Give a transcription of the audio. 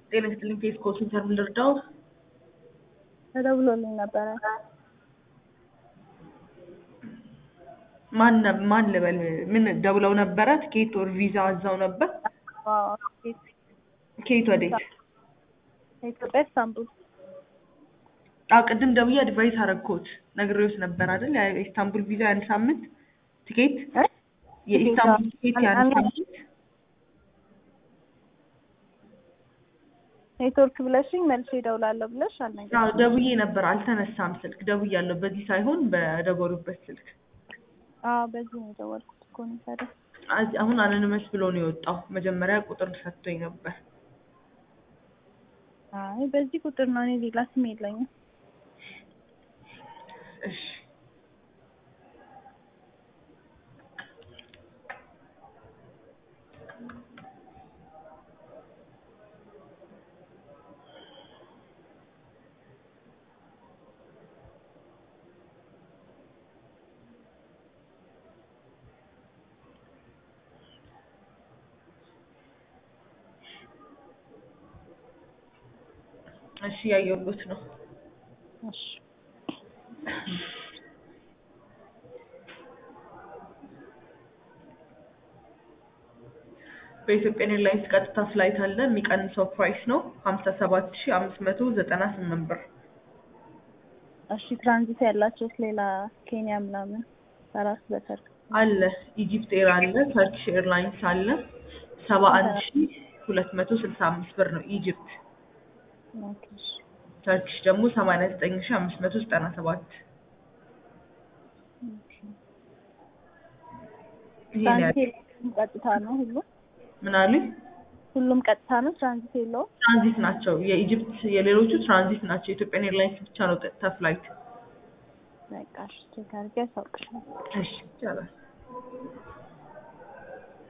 ጤና ይስጥልኝ ፌስ ኮል ሴንተር ምን ልርዳው? ተደውሎልኝ ነበረ። ማን ነ- ማን ልበል? ምን ደውለው ነበረ? ትኬት ኦር ቪዛ አዛው ነበር? አዎ፣ ኬት ከየት ወዴት? ከኢትዮጵያ ኢስታንቡል። አዎ ቅድም ደውዬ አድቫይስ አረግኩት ነግሬዎት ነበር አይደል? የኢስታንቡል ቪዛ የአንድ ሳምንት ትኬት እ? የኢስታንቡል ትኬት የአንድ አንድ- ሳምንት ኔትወርክ ብለሽኝ መልሼ እደውላለሁ ብለሽ አልነገርሽኝም። አዎ ደውዬ ነበር አልተነሳም ስልክ ደውያለሁ በዚህ ሳይሆን በደወሉበት ስልክ አዎ፣ በዚህ ነው የደወልኩት እኮ ነው ታዲያ። አዚ- አሁን አነንመስ ብሎ ነው የወጣው መጀመሪያ ቁጥር ሰጥቶኝ ነበር አይ በዚህ ቁጥር ነው፣ እኔ ሌላ ስም የለኝም። እሺ እሺ ያየሁት ነው እሺ በኢትዮጵያ ኤርላይንስ ቀጥታ ፍላይት አለ የሚቀንሰው ፕራይስ ነው ሀምሳ ሰባት ሺ አምስት መቶ ዘጠና ስምንት ብር እሺ፣ ትራንዚት ያላቸውስ ሌላ ኬንያ ምናምን በራስ በተርክ አለ ኢጂፕት ኤር አለ ተርኪሽ ኤርላይንስ አለ ሰባ አንድ ሺ ሁለት መቶ ስልሳ አምስት ብር ነው ኢጂፕት ኦኬ፣ እሺ። ተርኪሽ ደግሞ ሰማንያ ዘጠኝ ሺ አምስት መቶ ዘጠና ሰባት ኦኬ። ይሄን ያህል ትራንዚት የለውም፣ ቀጥታ ነው ሁሉም ምን አሉኝ ሁሉም ቀጥታ ነው፣ ትራንዚት የለውም። ትራንዚት ናቸው የኢጂፕት የሌሎቹ ትራንዚት ናቸው የኢትዮጵያን ኤርላይንስ ብቻ ነው ቀጥታ ፍላይት በቃ እሺ፣ ቼክ አድርጌ አሳውቅሻለሁ። እሺ ይቻላል